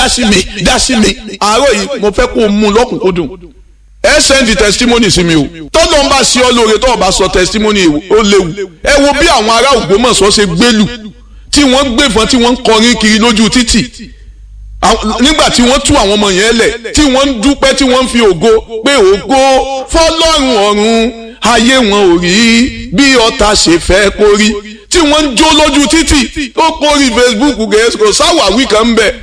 dá sí mi dá sí mi àárọ̀ yìí mo fẹ́ kó o mú lọ́kùnkúndùn ẹ sẹ́ndì testimony sí mi o tọ́lọ́ ń bá sí ọ lóore tó o bá sọ testimony ó léwu ẹ wo bí àwọn ará Ògbómọ̀ṣọ́ ṣe gbélù tí wọ́n gbẹ̀fọ́n tí wọ́n ń kọrin kiri lójú títì nígbà tí wọ́n tú àwọn ọmọ yẹn lẹ̀ tí wọ́n ń dúpẹ́ tí wọ́n ń fi ògo pé ògo fọlọ́run ọ̀run ayé wọn ò rí bí ọ̀tá ṣe fẹ́ kó rí tí wọ́n ń jó lójú títì ó kórìí Facebook gẹ̀ẹ́sì kò sáwàwí kan ń bẹ̀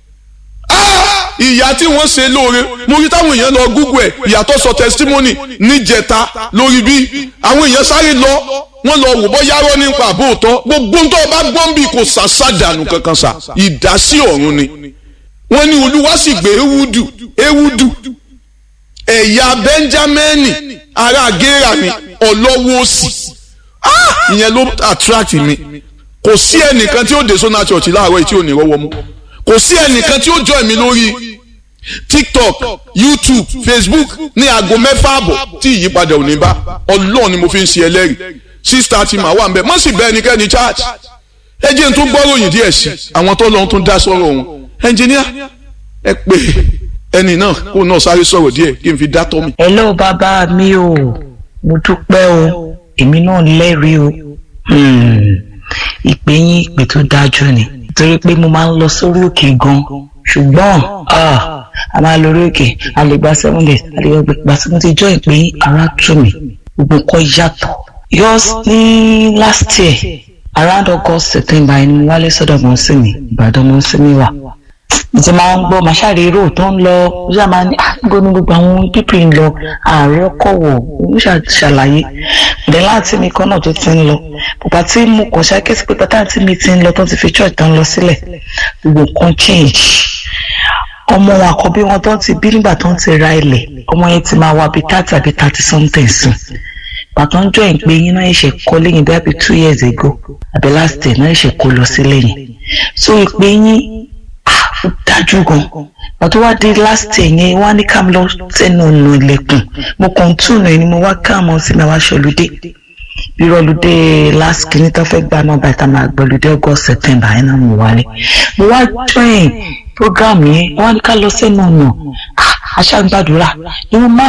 ìyá tí wọ́n ṣe lóore mo rí táwọn èèyàn lọ google ẹ̀ ìyàtọ̀ sọ testimony níjẹta lórí bí àwọn èèyàn sáré lọ wọ́n lọ wò bọ́ yárọ́ nípa àbóòtọ́ gbogbo ń tọ́ bá gbọ́n bí kò sàṣàdànù kankan sà ìdásí ọ̀run ni wọ́n ní olúwa sì gbé ewúdù ewúdù ẹ̀yà bẹ́ńjámẹ́nì ará gẹ́rà ni ọlọ́wọ́ òsì ìyẹn ló attract mi kò sí ẹnìkan tí ó dé sọ́nà church láàárọ̀ yìí tí ò ní rọ́wọ́ mú kò sí ẹnìkan tí ó join mi lórí tiktok youtube facebook ní aago mẹ́fà àbọ̀ tí ìyípadà ò ní bá ọlọ́ọ̀ ni mo fi ń ṣe ẹlẹ́rìí sísítà tí màá wà ń bẹ̀ mọ́ sì bẹ́ ẹnikẹ́ni church ẹ jẹ́ n tún gbọ́ròyìn díẹ̀ sí àwọn tó lọ́n tún dá sọ́rọ̀ wọn ẹnjìníà ẹ pè ẹni náà kó náà sáré sọ̀rọ̀ díẹ̀ kí n fi dá tọ́ mi. hello bàbá mi o mo dúpẹ́ o èmi náà lẹ́rìí o ìpè yín ìpè tó dájú ni torí pé mo máa ń lọ sórí òkè gan ṣùgbọ́n a máa lọ orí òkè a lè gba seven days a lè gba seven days jọ ìpè yín ara tù mí gbogbo nǹkan yàtọ̀ yours ní last year around august september ẹni mo wálé sọ́dọ̀ mọ́ sí mi ìbàdàn mọ́ sí mi wà ìtì máa ń gbọ́ màṣáre rò tó ń lọ ó ṣáà máa ní àgbo ní gbogbo àwọn pípì ń lọ ààrẹ ọkọ̀ wọ̀ ó ṣàlàyé ìdẹ́ láti mi kan náà tó ti ń lọ bàbá tí mo kàn ṣàkíyèsí pé pátá tí mi ti ń lọ tó ti fi church tó ń lọ sílẹ̀ gbogbo nǹkan change ọmọ wọn àkọ́bí wọn tó ti bí nígbà tó ń ti ra ilẹ̀ ọmọ yẹn ti máa wá bíi thirty àbí thirty something sùn bàtà ń jọ ìpè yín náà ṣe kọ́ lẹ́yìn bí àbí two years ago àbí last year náà ṣe kó lọ sí lẹ́yìn so ìpè yín ó dájú gan pàtó wá dé last year yẹn wá ní ká lọ sẹ́nu ọ̀nà ilẹ̀kùn mo kàn tún náà ni mo wá káàmọ́ sí mi wá ṣọlùdé irọ́lùdé last kìíní tó fẹ́ gbà náà bàtà máa gbọ́lùdé august september yẹn náà mo wálé mo wá join program yẹn wá ní ká lọ sẹ́nu ọ̀nà aṣágbàdúrà ìwọ̀n máa